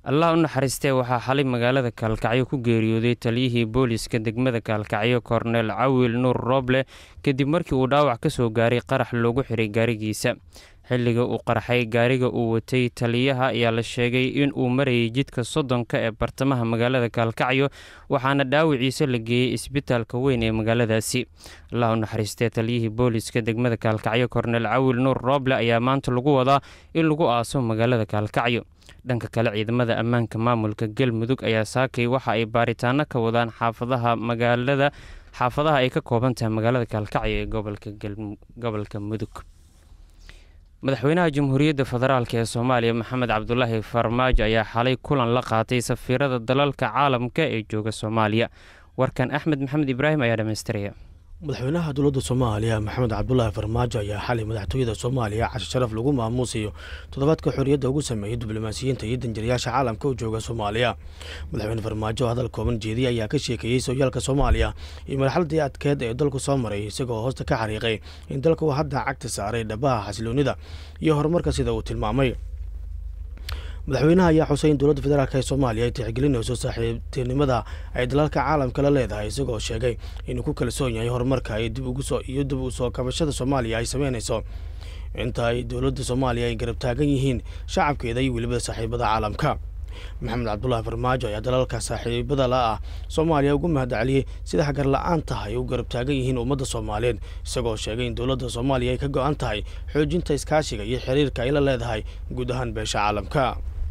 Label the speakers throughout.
Speaker 1: allah u naxariistee waxaa xalay magaalada kaalkacyo ku geeriyooday taliyihii booliiska degmada kaalkacyo korneel cawil nuur rooble kadib markii uu dhaawac ka soo gaaray qarax loogu xiray gaarigiisa xilliga uu qarxay gaariga uu watay taliyaha ayaa la sheegay in uu marayay jidka soddonka ee bartamaha magaalada kaalkacyo waxaana dhaawiciisa la geeyey isbitaalka weyn ee magaaladaasi allah u naxariistee taliyihii booliiska degmada kaalkacyo korneel cawil nuur rooble ayaa maanta lagu wadaa in lagu aaso magaalada kaalkacyo dhanka kale ciidamada ammaanka maamulka galmudug ayaa saakay waxa ay baaritaano ka wadaan xaafadaha magaalada xaafadaha ay ka kooban tahay magaalada kaalkacyo ee gobolka mudug madaxweynaha jamhuuriyadda federaalk ee soomaaliya maxamed cabdulaahi farmaajo ayaa xalay kulan la qaatay safiirada dalalka caalamka ee jooga soomaaliya warkan axmed maxamed ibraahim ayaa dhammaystiraya
Speaker 2: madaxweynaha dowladda soomaaliya maxamed cabdulaahi farmaajo ayaa xalay madaxtooyada soomaaliya cashe sharaf lagu maamuusayo toddobaadka xorriyadda ugu sameeyey diblomaasiyiinta iyo danjirayaasha caalamka u jooga soomaaliya madaxweyne farmaajo oo hadal kooban jeediyay ayaa ka sheekeeyey sooyaalka soomaaliya iyo marxaladii adkeed ee dalku soo maray isagoo hoosta ka xariiqay in dalku hadda cagta saaray dhabaha xasiloonida iyo horumarka sida uu tilmaamay madaxweynaha ayaa xusay in dowladda federaalk ee soomaaliya ay tixgelinayso saaxiibtinimada ay dalalka caalamka la leedahay isagoo sheegay inuu ku kalsoon yahay horumarka iyo dib u soo kabashada soomaaliya ay sameynayso inta ay dowladda soomaaliya ay garab taagan yihiin shacabkeeda iyo weliba saaxiibada caalamka maxamed cabdulaahi farmaajo ayaa dalalka saaxiibada la ah soomaaliya ugu mahadceliyey sida hagar la-aan tahay u garab taagan yihiin ummadda soomaaliyeed isagoo sheegay in dowladda soomaaliya ay ka go-an tahay xoojinta iskaashiga iyo xiriirka ay la leedahay guud ahaan beesha caalamka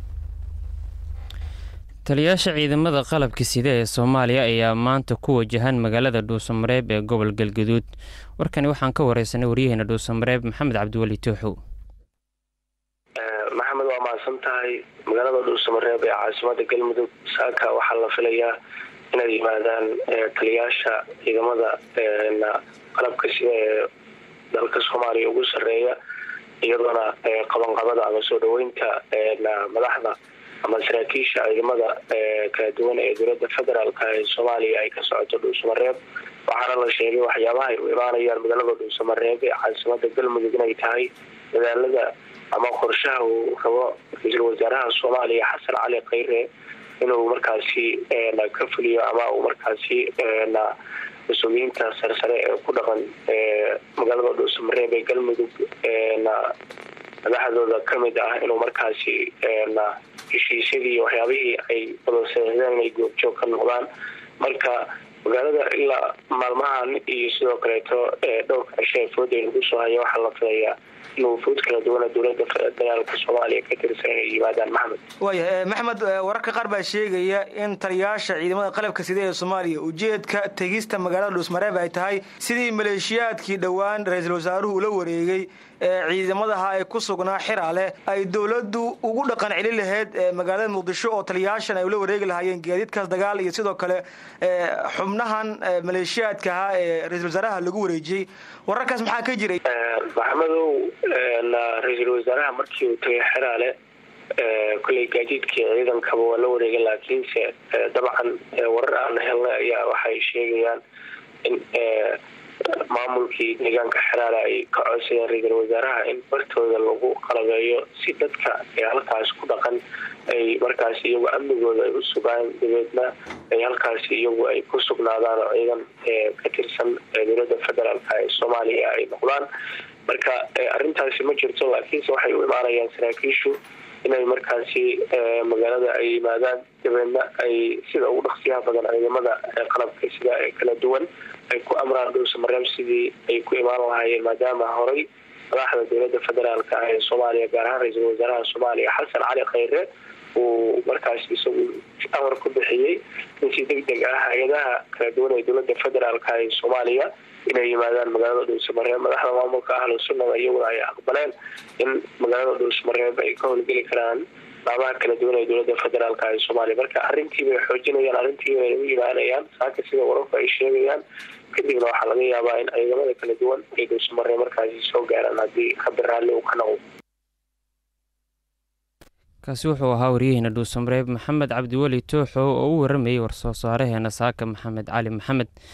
Speaker 1: taliyaasha ciidamada qalabka sida ee soomaaliya ayaa maanta ku wajahan magaalada dhuusamareeb ee gobol galgaduud warkani waxaan ka wareysanay waryaheena dhuusamareeb maxamed cabdiweli tooxow
Speaker 3: maxamed waa mahadsan tahay magaalada dhuusamareeb ee caasimada galmudug saaka waxaa la filayaa inay yimaadaan taliyaasha ciidamada qalabka sida ee dalka soomaaliya ugu sareeya iyadoona qabanqabada ama soo dhaweynta madaxda ama saraakiisha ciidamada kala duwan ee dowlada federaalk ee soomaaliya ay ka socoto dhuusamareeb waxaana la sheegay waxyaabaha ay u imaanayaan magaalada dhuusamareeb ee caasimada galmudug inay tahay dadaalada ama qorshaha uu rabo ra-iisul wasaaraha soomaaliya xasan cali khayre inuu markaasi ka fuliyo ama uu markaasi mas-uuliyiinta sarsare ee ku dhaqan magaalada dhuusamareeb ee galmudug madaxdooda kamid ah inuu markaasi heshiisyadii waxyaabihii ay wadasaexdeen inay goobjoog ka noqdaan marka magaalada ilaa maalmahan iyo sidoo kaleeto dhowrka cisho ee fooda lagu soo haya waxaa la filayaa in wufuud kala duwana dowlada federaalka soomaaliya ka tirsan inay yimaadaan maxmed
Speaker 4: waaya maxmed wararka qaar baa sheegaya in taliyaasha ciidamada qalabka sida ee soomaaliya ujeedka tegista magaalada dhuusmareeb ay tahay sidii maleeshiyaadkii dhowaan ra-iisul wasaaruhu ula wareegay ee ciidamadaha ay ku sugnaa xiraale ay dowladdu ugu dhaqan celin lahayd magaalada muqdisho oo taliyaashan ay ula wareegi lahaayeen gaadiidkaas dagaal iyo sidoo kale xubnahan maleeshiyaadka ahaa ee ra-iisul wasaaraha lagu wareejiyey wararkaas maxaa ka jiray
Speaker 3: maxamedow ra-iisul wasaaraha markii uu tagay xiraale kolley gaadiidkii ciidankaba waa la wareegay laakiinse dabcan warar aan helnay ayaa waxay sheegayaan in maamulkii deegaanka xiraale ay ka codsadeen ra-iisul wasaaraha in bartooda lagu qalabeeyo si dadka ee halkaas ku dhaqan ay markaas iyagu amnigooda ay u sugaan dabeedna ay halkaasi iyagu ay ku sugnaadaan oo ciidan ka tirsan dowlada federaalk ee soomaaliya ay noqdaan marka arrintaasi ma jirto laakiinse waxay u imaanayaan saraakiishu inay markaasi magaalada ay yimaadaan dabeedna ay sida ugu dhaqsiyaha badan ciidamada qalabka sida ee kala duwan ay ku amraan dhuusamareeb sidii ay ku imaan lahaayeen maadaama horay madaxda dowlada federaalk ee soomaaliya gaar ahaan ra-iisul wasaaraha soomaaliya xasan cali khayre uu markaas isagu amar ku bixiyey in si deg deg ah hay-adaha kala duwan ee dowlada federaalk ee soomaaliya inay yimaadaan magaalada dhuusamareeb madaxda maamulka ahlu sunnada iyaguna ay aqbaleen in magaalada dhuusamareeb ay ka howlgeli karaan laamaha kala duwan ee dowlada federaalk ee soomaaliya marka arrintii bay xoojinayaan arrintii bay u yimaanayaan saaka sida wararku ay sheegayaan kadibna waxaa laga yaabaa in ciidamada kala duwan ay dhuusamareeb markaasi soo gaaraan haddii habi raalli uu ka noqdo
Speaker 1: kaasi wuxuu ahaa waryaheena dhuusamareeb maxamed cabdiweli tooxo oo u waramayey war-soo saareheena saaka maxamed cali maxamed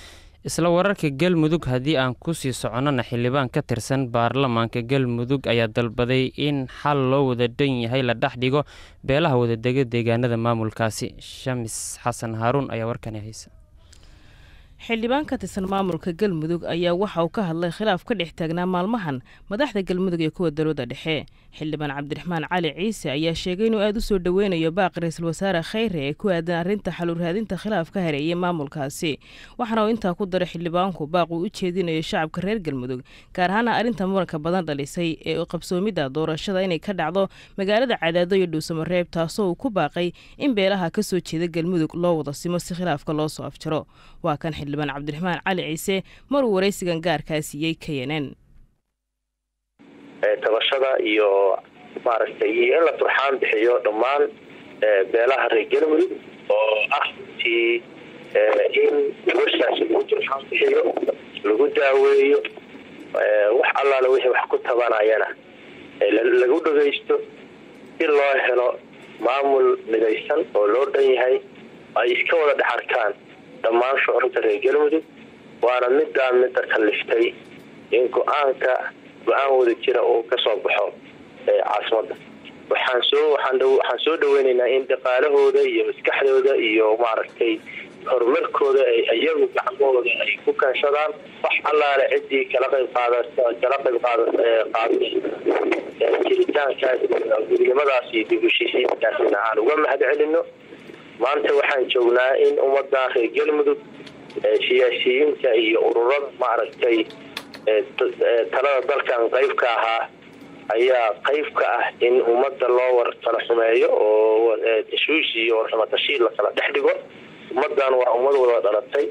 Speaker 1: isla wararka galmudug haddii aan kusii soconnona xildhibaan ka tirsan baarlamaanka galmudug ayaa dalbaday in xal loo wada dhan yahay la dhex dhigo beelaha wadadega deegaanada maamulkaasi shamis xasan haaruun ayaa warkani haysa
Speaker 5: xildhibaan ka tirsan maamulka galmudug ayaa waxa uu ka hadlay khilaaf ka dhex taagnaa maalmahan madaxda galmudug ee kuwa dowladda dhexe xildhibaan cabdiraxmaan cali ciise ayaa sheegay inuu aada u soo dhoweynayo baaqi ra-iisul wasaare khayre ee ku aadan arrinta xaluraadinta khilaaf ka hareeyay maamulkaasi waxaana uu intaa ku daray xildhibaanku baaq uu u jeedinayo shacabka reer galmudug gaar ahaana arrinta muranka badan dhalisay ee qabsoomidda doorashada inay ka dhacdo magaalada cadaado iyo dhuusamareeb taasoo uu ku baaqay in beelaha ka soo jeeda galmudug loo wada simo si khilaafka loo soo afjaro waa kan xildhibaan cabdiraxmaan cali ciise maruu waraysigan gaarkaa siiyey k n n
Speaker 3: tabashada iyo maaragtay iyo in la turxaan bixiyo dhammaan beelaha reer galmudug oo ah tii in gabashaas lagu turxaan bixiyo lagu daaweeyo wax allaale wixii wax ku tabanayana lagu dhagaysto si loo helo maamul midaysan oo loo dhan yahay ay iska wada dhex arkaan dhammaan shucuurta reer galmudug waana middaa midda kalliftay in go-aanka go-aan wada jira uu ka soo baxo caasimadda waxaan soo waxaan soo dhaweynaynaa in dhaqaalahooda iyo maskaxdooda iyo maaragtay horumarkooda ay iyagu gacmahooda ay ku kaanshadaan wax allaale ciddii kala qayb qaada kala qayb qaada qaaday jiritaankaas gudnimadaas iyo dib heshiisiinkaasina aan uga mahad celino maanta waxaan joognaa in ummadda reer galmudug siyaasiyiinta iyo ururada maaragtay talada dalkan qayb ka ahaa ayaa qayb ka ah in ummadda loo war kala xumeeyo oo tashwiish iyo warxumatashiil lakala dhex dhigo ummaddan waa ummad wada dhalatay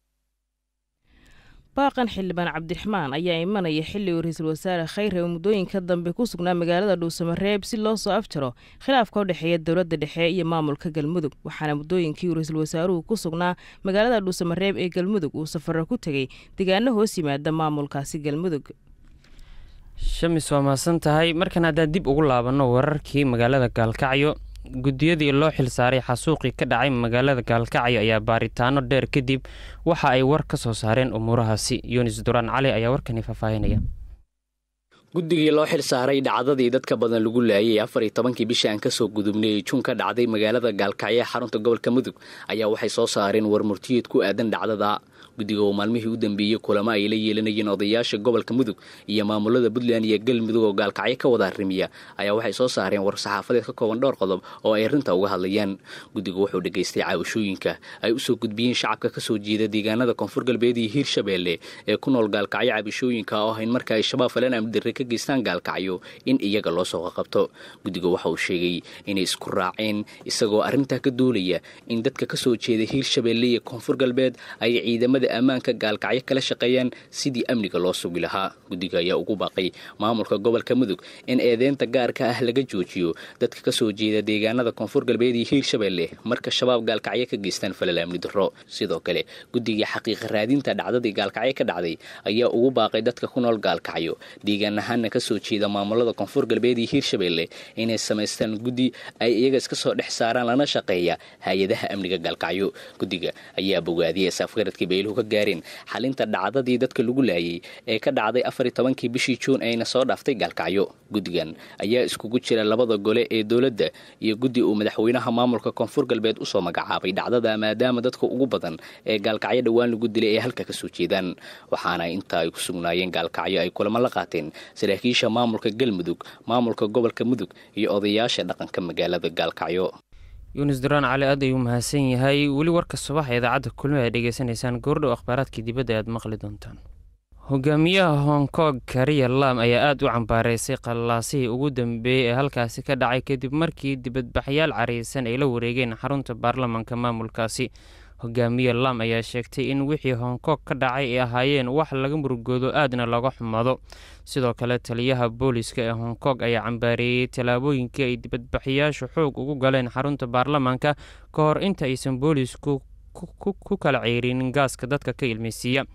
Speaker 5: baaqan xildhibaan cabdiraxmaan ayaa imanaya xilli uu ra-iisul wasaare khayre oo muddooyinka dambe ku sugnaa magaalada dhuusamareeb si loo soo afjaro khilaafka u dhexeeya dowladda dhexe iyo maamulka galmudug waxaana muddooyinkii uu ra-iisul wasaaruhu ku sugnaa magaalada dhuusamareeb ee galmudug uu safaro ku tegey deegaano hoos yimaada maamulkaasi galmudug
Speaker 1: shamis waa mahadsan tahay markan haddaan dib ugu laabanno wararkii magaalada gaalkacyo guddiyadii loo xilsaaray xasuuqii ka dhacay magaalada gaalkacyo ayaa baaritaano dheer kadib waxa ay war ka soo saareen umuurahaasi yunis duraan cali ayaa warkani faahfaahinaya
Speaker 6: guddigii loo xil saaray dhacdadii dadka badan lagu laayay afar iyo tobankii bishii aan kasoo gudubnay ee juun ka dhacday magaalada gaalkacyo ee xarunta gobolka mudug ayaa waxay soo saareen war murtiyeed ku aadan dhacdada guddiga oo maalmihii u dambeeyey kulamo ay la yeelanayeen odayaasha gobolka mudug iyo maamulada puntland iyo galmudug oo gaalkacyo ka wada arrimiya ayaa waxay soo saareen war saxaafadeed ka kooban dhowr qodob oo ay arrinta uga hadlayaan guddigu wuxuu dhegaystay caawashooyinka ay usoo gudbiyeen shacabka kasoo jeeda deegaanada koonfur galbeed iyo hiirshabeelle ee ku nool gaalkacyo cabashooyinka oo ahayn marka ay shabaab falan amdirre ka geystaan gaalkacyo in iyaga loo soo qaqabto guddiga waxa uu sheegay inay isku raaceen isagoo arrintaa ka doolaya in dadka kasoo jeeda hiirshabeelle iyo koonfur galbeed ay ciidamada ammaanka gaalkacyo kala shaqeeyaan sidii amniga loo sugi lahaa guddiga ayaa ugu baaqay maamulka gobolka mudug in eedeynta gaarka ah laga joojiyo dadka kasoo jeeda deegaanada koonfur galbeed iyo hiirshabeelle marka shabaab gaalkacyo ka geystaan falal amni darro sidoo kale guddiga xaqiiqa raadinta dhacdadii gaalkacyo ka dhacday ayaa ugu baaqay dadka ku nool gaalkacyo deegaan ahaana kasoo jeeda maamulada koonfur galbeed iyo hiirshabeelle inay samaystaan guddi ay iyaga iska soo dhex saaraan lana shaqeeya hay-adaha amniga gaalkacyo guddiga ayaa bogaadiyay saafgaradkii bayluhu ka gaareen xalinta dhacdadii dadka lagu laayay ee ka dhacday afar iyo tobankii bishii juun ayna soo dhaaftay gaalkacyo guddigan ayaa iskugu jira labada gole ee dowladda iyo guddi uu madaxweynaha maamulka koonfur galbeed usoo magacaabay dhacdada maadaama dadka ugu badan ee gaalkacyo dhowaan lagu dilay ay halka kasoo jeedaan waxaana inta ay ku sugnaayeen gaalkacyo ay kulamo la qaateen saraakiisha maamulka galmudug maamulka gobolka mudug iyo odayaasha dhaqanka magaalada gaalkacyo
Speaker 1: yunis duraan cali aad ayuu mahadsan yahay weli warka subaxa idaacadda kulmi ay dhegeysanaysaan goordhow akhbaaraadkii dibadda aad maqli doontaan hogaamiyaha hong kong kariya lam ayaa aada u cambaareysay qallaasihii ugu dambeeyey ee halkaasi ka dhacay kadib markii dibadbaxyaal cariysan ay la wareegeen xarunta baarlamaanka maamulkaasi hogaamiye lam ayaa sheegtay in wixii hong kong ka dhacay ay ahaayeen wax laga murugoodo aadna looga xumado sidoo kale taliyaha booliska ee hong kong ayaa cambaareeyey tallaabooyinkii ay dibadbaxyaashu xoog ugu galeen xarunta baarlamaanka ka hor inta aysan boolisku ku kala ceyrinin gaaska dadka ka ilmaysiiya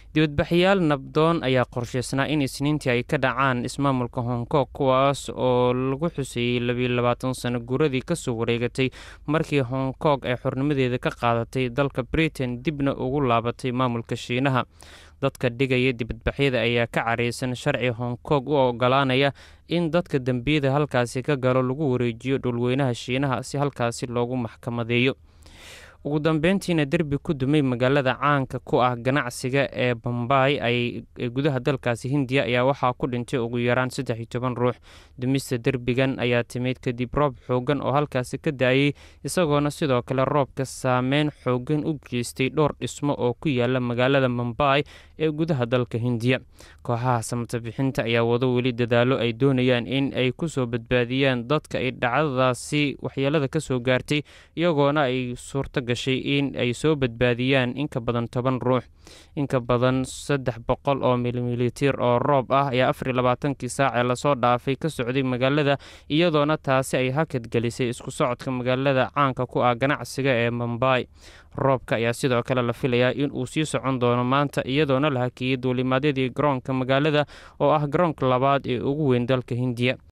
Speaker 1: dibadbaxyaal nabdoon ayaa qorsheysnaa in isniintii ay ka dhacaan ismaamulka hong kong kuwaas oo lagu xuseeyey labiyo labaatan sano guuradii kasoo wareegatay markii hong kong ay xornimadeeda ka qaadatay dalka britain dibna ugu laabatay maamulka shiinaha dadka dhigaya dibadbaxyada ayaa ka careysan sharci hong kong u ogolaanaya in dadka dembiyada halkaasi ka galo lagu wareejiyo dhulweynaha shiinaha si halkaasi loogu maxkamadeeyo ugu dambeyntiina derbi ku dumay magaalada caanka ku ah ganacsiga ee bombay ee gudaha dalkaasi hindiya ayaa waxaa ku dhintay ugu yaraan saddex iyo toban ruux dumista derbigan ayaa timid kadib roob xoogan oo halkaasi ka da-ayay isagoona sidoo kale roobka saameyn xoogan u geystay dhowr dhismo oo ku yaala magaalada mombay ee gudaha dalka hindiya kooxaha samatabixinta ayaa wado weli dadaalo ay doonayaan in ay kusoo badbaadiyaan dadka ay dhacdadaasi waxyeelada kasoo gaartay iyagoona ay suurta gashay in ay soo badbaadiyaan inka badan toban ruux inka badan saddex boqol oo milimitir oo roob ah ayaa afar iyo labaatankii saacee lasoo dhaafay ka socday magaalada iyadoona taasi ay hakad gelisay isku socodka magaalada caanka ku ah ganacsiga ee mombay roobka ayaa sidoo kale la filayaa in uu sii socon doono maanta iyadoona la hakiyey duulimaadyadii garoonka magaalada oo ah garoonka labaad ee ugu weyn dalka hindiya